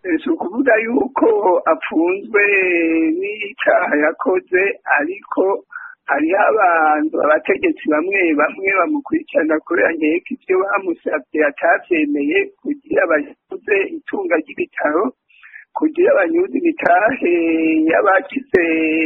si ukuvuga yuko apfunzwe n'icaha yakoze ariko hariho abantu abategetsi bamwe bamwe bamukurikirana kubera nkeka ivyo bamusavye atavyemeye kugira banyuze itunga ry'ibitaro kugira banyuze imitahe y'abagize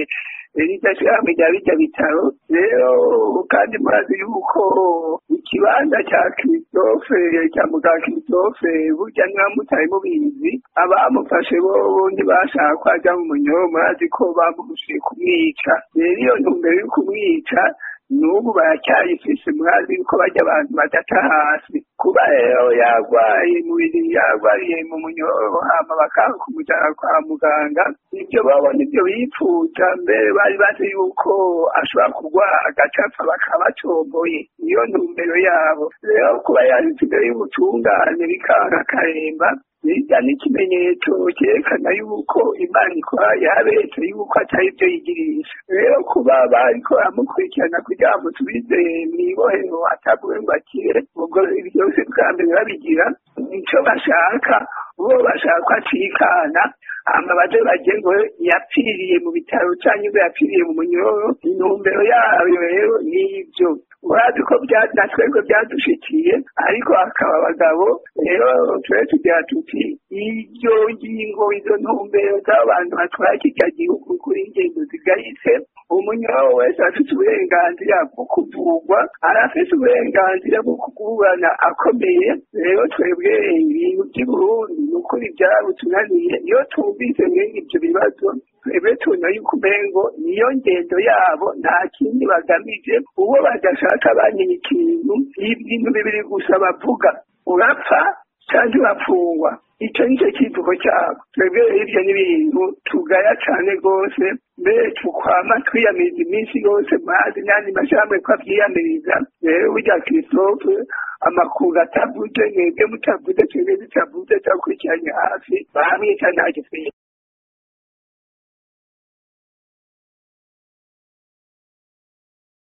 rirya shirahamwe rya birya bitaro rero kandi murazi yuko ikibanza ca Christophe cya muganga Christophe burya mwamutari mubizi abamufashe bo ntibashaka ko aja mu munyororo murazi ko bamuhushiye kumwica rero iyo ntumbero yo kumwica n'ubu baracyayifise murazi yuko barya abantu badata hasi kuba rero yarwaye mubiri yarwariye mu munyororo hama bakanga kumujana kwa muganga ivyo babona ivyo bipfuza mbere bari bazi yuko ashobora kurwara agacapfa bakaba bacomboye niyo ntumbero yabo rero kuba yanditse imbere y'ubutungane bikanga akaremba birya n'ikimenyetso cyerekana yuko imana ikora yaberetse yuko atari ibyo yigirisha rero kuba bariko baramukurikirana kugira ngo tubize mw'ibohero atavuwe ngo akire ubwo byose bwa mbere babigira nico bashaka bo bashaka ko acikana hama baze baje ngo yapfiriye mu bitaro canke ngo yapfiriye mu munyororo intumbero yayo rero n'ivyo urazi ko natwebwe byadushikiye ariko hakaba abagabo rero tube tugira tuti iryo ngingo izo ntumbero z'abo bantu batwara kirya gihugu kuri ingendo zigayitse umunyororo wese afite uburenganzira bwo kuvugwa arafise uburenganzira bwo kuburana akomeye rero twebwe ibintu by'uburundi ni ukuri byarabutunaniye iyo twumvise mwene ibyo bibazo twebwe tubona yuko umengo niyo ngendo yabo nta kindi bagamije uwo badashaka banyenya ikintu ibintu bibiri gusa bavuga urapfa cyangwa urafungwa icyo ni cyo kivugo cyabo twebwe hirya n'ibintu tugaya cyane rwose mbere tukwama twiyamiriza iminsi yose mazi n'andi mashyirahamwe ko abyiyamiriza rero burya christophe amakuru atavuze mwebwe mutavuze twebwe tutavuze turakurikiranye hafi bahamwica nta gisubizo